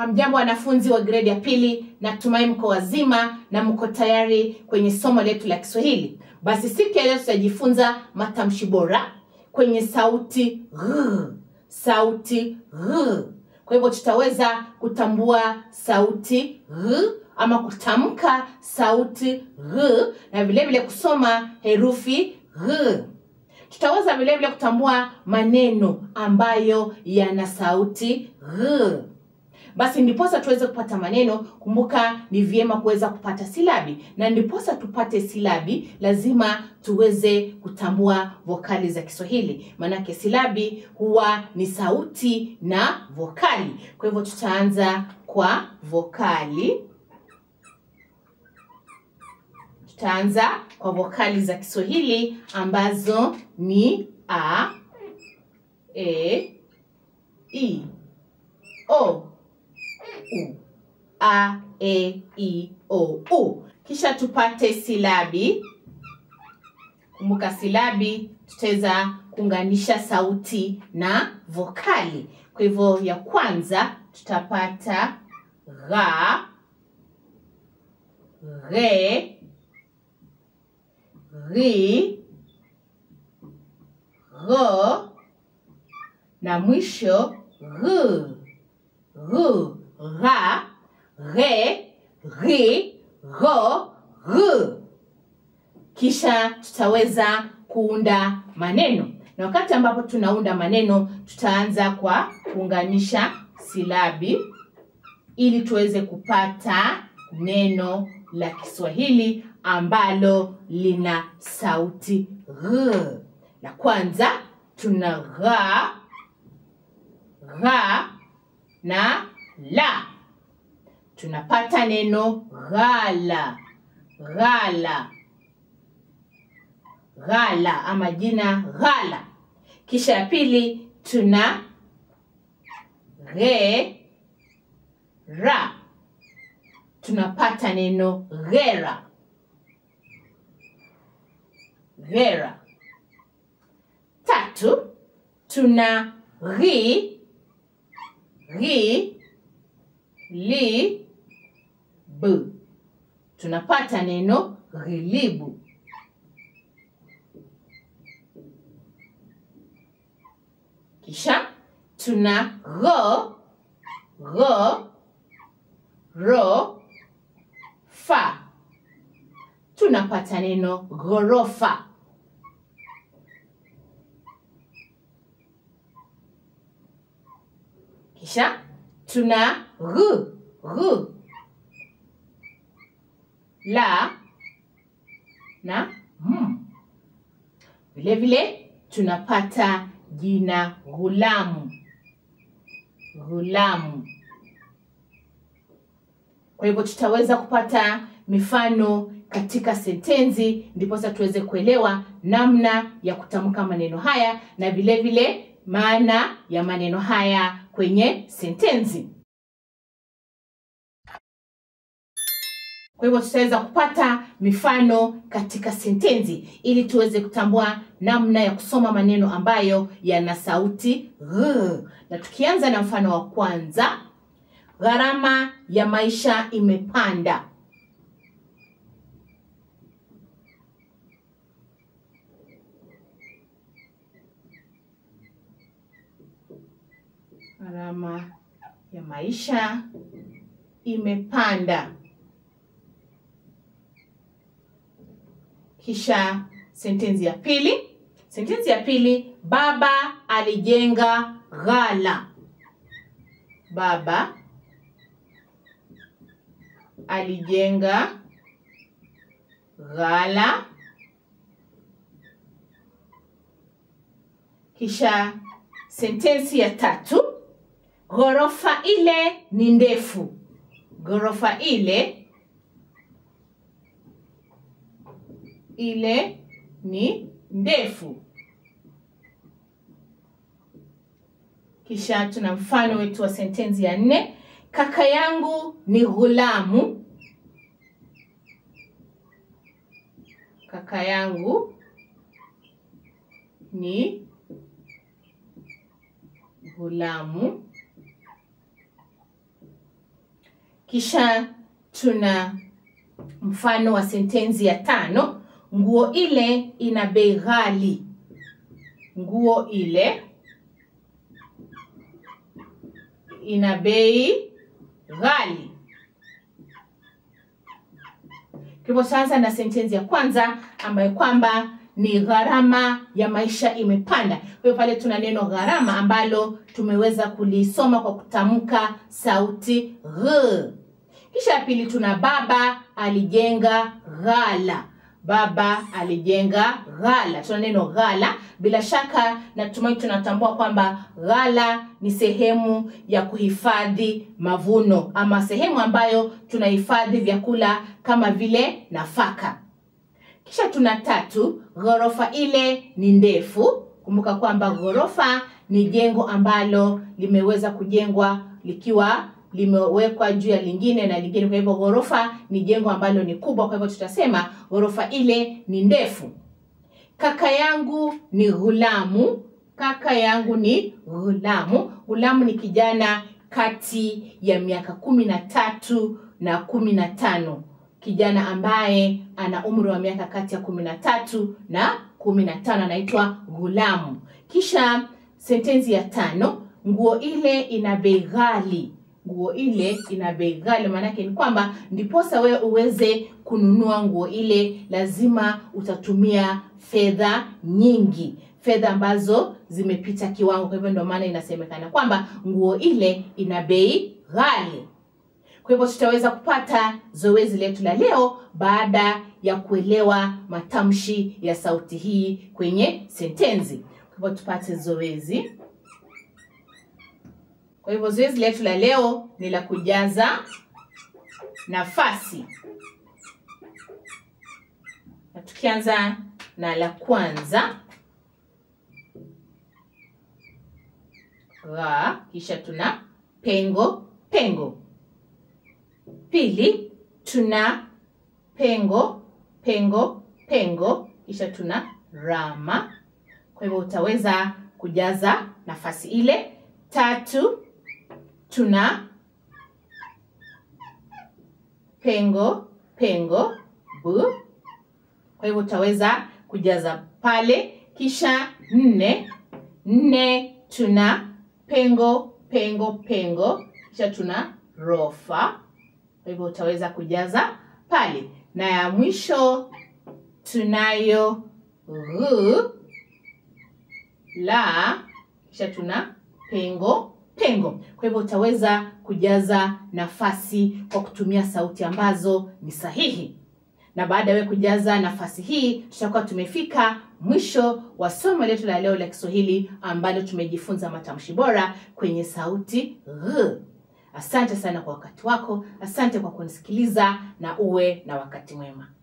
Hamjambo wanafunzi wa gredi ya pili, natumai mko wazima na mko tayari kwenye somo letu la Kiswahili. Basi siku ya leo tutajifunza matamshi bora kwenye sauti r, sauti r. Kwa hivyo tutaweza kutambua sauti r ama kutamka sauti r na vile vile kusoma herufi r. Tutaweza vile vile kutambua maneno ambayo yana sauti r. Basi ndiposa tuweze kupata maneno, kumbuka ni vyema kuweza kupata silabi, na ndiposa tupate silabi lazima tuweze kutambua vokali za Kiswahili, maanake silabi huwa ni sauti na vokali. Kwa hivyo tutaanza kwa vokali. Tutaanza kwa vokali za Kiswahili ambazo ni a, e, i, o, u, a, e, i, o, u. Kisha tupate silabi. Kumbuka silabi tutaweza kuunganisha sauti na vokali. Kwa hivyo ya kwanza tutapata gha, ghe, ri, gho na mwisho gh, gh, gha, ghe, ri, gho, gh. Kisha tutaweza kuunda maneno, na wakati ambapo tunaunda maneno tutaanza kwa kuunganisha silabi ili tuweze kupata neno la Kiswahili ambalo lina sauti r. La kwanza tuna gha, gha na la. Tunapata neno ghala, ghala, ghala ama jina ghala. Kisha ya pili tuna ghe, ra. Tunapata neno ghera, ghera. Tatu tuna ghi, ghi, li, b. Tunapata neno ghilibu. Kisha tuna gho, gho, ro, fa. Tunapata neno ghorofa. Kisha tuna gh, gh, la na m. Vile vile tunapata jina ghulamu, ghulamu. Kwa hivyo tutaweza kupata mifano katika sentensi, ndiposa tuweze kuelewa namna ya kutamka maneno haya na vile vile maana ya maneno haya kwenye sentensi. Kwa hivyo tutaweza kupata mifano katika sentensi ili tuweze kutambua namna ya kusoma maneno ambayo yana sauti r. Na tukianza na mfano wa kwanza, gharama ya maisha imepanda. Gharama ya maisha imepanda. Kisha sentensi ya pili. Sentensi ya pili, baba alijenga ghala. Baba alijenga ghala. Kisha sentensi ya tatu, ghorofa ile ni ndefu. Ghorofa ile ile ni ndefu. Kisha tuna mfano wetu wa sentensi ya nne, kaka yangu ni ghulamu. Kaka yangu ni ghulamu. kisha tuna mfano wa sentensi ya tano nguo ile ina bei ghali nguo ile ina bei ghali hivyo sasa na sentensi ya kwanza ambayo kwamba ni gharama ya maisha imepanda kwa hiyo pale tuna neno gharama ambalo tumeweza kulisoma kwa kutamka sauti gh kisha ya pili tuna baba alijenga ghala baba alijenga ghala tuna neno ghala bila shaka natumai tunatambua kwamba ghala ni sehemu ya kuhifadhi mavuno ama sehemu ambayo tunahifadhi vyakula kama vile nafaka kisha tuna tatu ghorofa ile ni ndefu kumbuka kwamba ghorofa ni jengo ambalo limeweza kujengwa likiwa limewekwa juu ya lingine na lingine kwa hivyo ghorofa ni jengo ambalo ni kubwa kwa hivyo tutasema ghorofa ile ni ndefu kaka yangu ni ghulamu kaka yangu ni ghulamu ghulamu ni kijana kati ya miaka kumi na tatu na kumi na tano kijana ambaye ana umri wa miaka kati ya kumi na tatu na kumi na tano anaitwa ghulamu kisha sentensi ya tano nguo ile ina bei ghali nguo ile ina bei ghali maanake ni kwamba ndiposa wewe uweze kununua nguo ile lazima utatumia fedha nyingi fedha ambazo zimepita kiwango kwa hivyo ndio maana inasemekana kwamba nguo ile ina bei ghali kwa hivyo tutaweza kupata zoezi letu la leo baada ya kuelewa matamshi ya sauti hii kwenye sentensi kwa hivyo tupate zoezi kwa hivyo zoezi letu la leo ni la kujaza nafasi na tukianza na la kwanza gha kisha tuna pengo pengo pili tuna pengo pengo pengo kisha tuna rama kwa hivyo utaweza kujaza nafasi ile tatu tuna pengo pengo bu kwa hivyo utaweza kujaza pale kisha nne nne tuna pengo pengo pengo kisha tuna rofa kwa hivyo utaweza kujaza pale na ya mwisho tunayo ghu la kisha tuna pengo pengo kwa hivyo utaweza kujaza nafasi kwa kutumia sauti ambazo ni sahihi na baada ya kujaza nafasi hii tutakuwa tumefika mwisho wa somo letu la leo la kiswahili ambalo tumejifunza matamshi bora kwenye sauti gh asante sana kwa wakati wako asante kwa kunisikiliza na uwe na wakati mwema